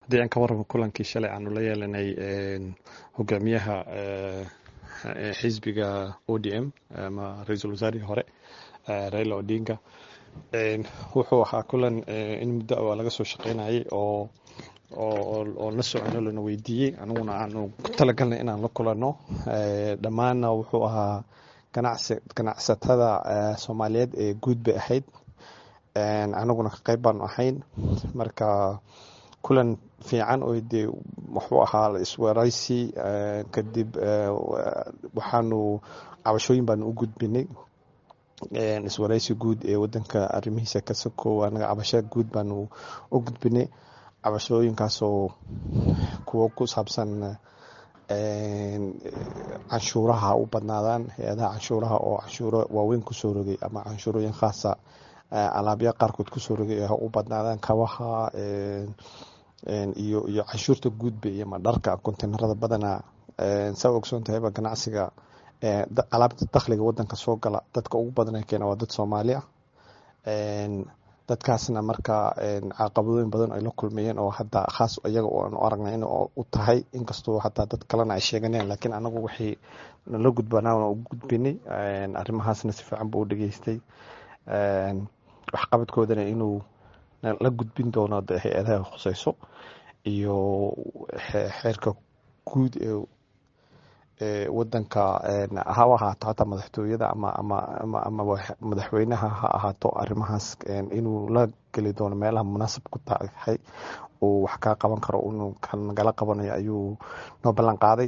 haddii aan ka warramo kulankii shalay aanu la yeelanay hogaamiyaha xisbiga o d m ama ra-iisul wasaarihii hore raila odinga wuxuu ahaa kulan in muddo a laga soo shaqeynayay oo oo la socono lana weydiiyey aniguna aanu ku talagalnay inaan la kulanno dhammaanna wuxuu ahaa ganacsatada soomaaliyeed ee guud bay ahayd anaguna ka qayb baanu ahayn marka kulan fiican oo dee wuxuu ahaa iswaraysi kadib waxaanu cabashooyin baanu u gudbinay iswaraysi guud ee wadanka arrimihiisa ka sokow anaga cabasho guud baanu u gudbinay cabashooyinkaasoo kuwo ku saabsan canshuuraha u badnaadaan hay-adaha canshuuraha oo canshuuro waaweyn kusoo rogay ama canshuurooyin khaasa alaabya qaarkood kusoo rogay u badnaadaan kabaha iyo iyo canshuurta guudba iyo madharka konteynarada badana saa ogsoon tahayba ganacsiga alaabta dakhliga wadanka soo gala dadka ugu badan keena waa dad soomaali ah dadkaasna marka caqabadooyin badan ay la kulmayeen oo hadda khaas iyaga aanu aragnay in u tahay inkastoo hataa dad kalena ay sheeganeen laakiin anagu waxay nala gudbanaa u gudbinay arrimahaasna si fiican buu u dhageystay waxqabadkoodana inuu la gudbin doono hay-adaha khuseyso iyo xeerka guud ee wadanka haba ahaato hataa madaxtooyada ama ama madaxweynaha ha ahaato arrimahaas inuu la geli doono meelaha munaasab ku tahay uu wax kaa qaban karo inuu nagala qabanayo ayuu noo ballan qaaday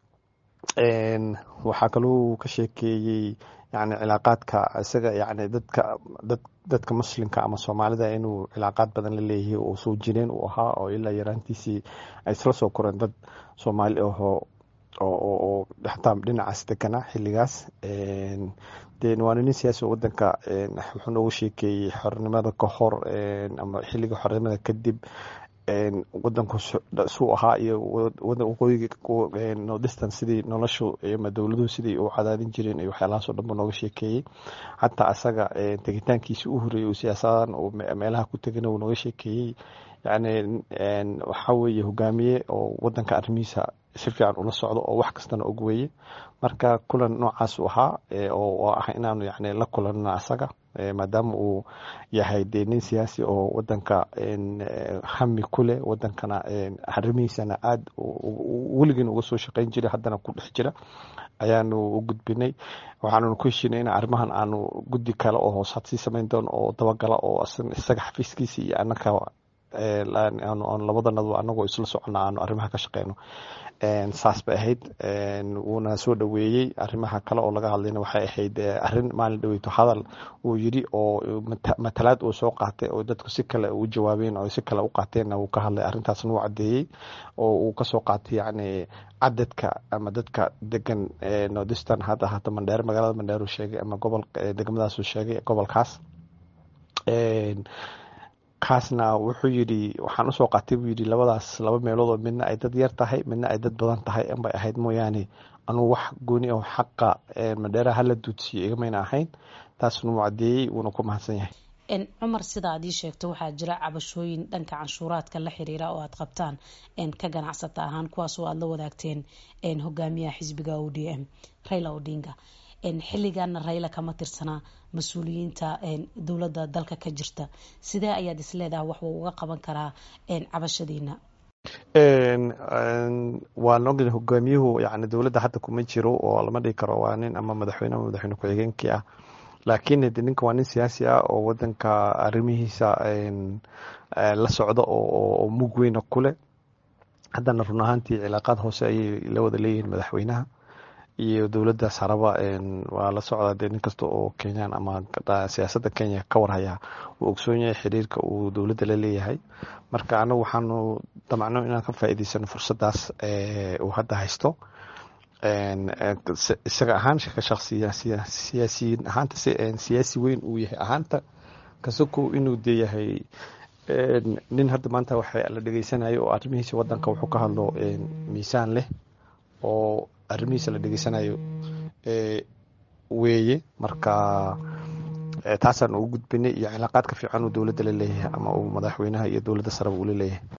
waxaa kaloo ka sheekeeyey yani cilaaqaadka isaga yani dadka dad dadka muslimka ama soomaalida inuu cilaaqaad badan la leeyahay oo soo jireen uu ahaa oo ilaa yaraantiisii ay isla soo koreen dad soomaali ahoo oo xataa dhinacaas deganaa xilligaas waana nin siyaasi wadanka wuxuu noogu sheekeeyey xornimada ka hor ama xilliga xornimada kadib wadanku suu ahaa iyo waqooyiga nordistan sidii noloshu ama dowladuhu sidii u cadaadin jireen iyo waxyaalahaasoo dhan buu nooga sheekeeyey xataa asaga tegitaankiisi u horeeyey uu siyaasadan uu meelaha ku tegana uu nooga sheekeeyey yani waxaa weeye hogaamiye oo wadanka arrimihiisa si fiican ula socdo oo wax kastana og weeye marka kulan noocaasu ahaa oo ah inaanu yani la kulanno asaga maadaama uu yahay dee nin siyaasi oo wadanka hami ku leh wadankana arrimihiisana aada weligiin uga soo shaqeyn jiray haddana ku dhex jira ayaanu u gudbinay waxaanunu ku heshinay in arrimahan aanu guddi kale oo hoos had sii samayn doono oo dabagala oo isaga xafiiskiisa iyo anaka aan labadanadu anagoo isla socona aanu arrimaha ka shaqeyno saas bay ahayd wuuna soo dhoweeyey arrimaha kale oo laga hadlayna waxay ahayd arrin maalin dhaweyto hadal uu yiri oo matalaad uu soo qaatay oo dadku si kale u jawaabeen oo si kale u qaateenna wuu ka hadlay arrintaasna wuu caddeeyey oo uu kasoo qaatay yacni cadadka ama dadka degan nordistan hadda hata mandheere magaalada mandheere uu sheegay ama gobol degmadaasuu sheegay gobolkaas kaasna wuxuu yidhi waxaan usoo qaatay buu yidhi labadaas laba meelood oo midna ay dad yar tahay midna ay dad badan tahay inbay ahayd mooyaane anuu wax gooni oo xaqa madheeraha hala duudsiiyo igamayna ahayn taasna wuu caddeeyey wuuna ku mahadsan yahay cumar sida aad ii sheegto waxaa jira cabashooyin dhanka canshuuraadka la xiriira oo aad qabtaan ka ganacsata ahaan kuwaasoo aada la wadaagteen hogaamiyaha xisbiga o d m raila odinga xilligaana rayla kama tirsanaa mas-uuliyiinta dowladda dalka ka jirta sidee ayaad isleedahay wax uu uga qaban karaa cabashadiina waan ogn hogaamiyuhu yani dowladda hadda kuma jiro oo lama dhigi karo waa nin ama madaxweyne ama madaxweyne ku-xigeenkii ah laakiin hade ninka waa nin siyaasi ah oo wadanka arrimihiisa la socda oo mug weyna kuleh haddana run ahaantii cilaaqaad hoose ayay la wada leeyihiin madaxweynaha iyo dowladda saraba waa la socdaa dee nin kasta oo kenyaan ama siyaasadda kenya ka warhaya uu ogsoon yahay xiriirka uu dowladda la leeyahay marka anagu waxaanu damacno inaan ka faa'iidaysano fursaddaas uu hadda haysto isaga ahaan siyaasiyiin ahaanta siyaasi weyn uu yahay ahaanta kasokow inuu dee yahay nin hadda maanta waxa la dhegeysanayo oo arrimihiisa wadanka wuxuu ka hadlo miisaan leh oo arrimihiisa la dhegeysanayo weeye marka taasaan ugu gudbinay iyo cilaaqaadka fiican uu dowladda la leeyahay ama uu madaxweynaha iyo dowladda sareba uu la leeyahay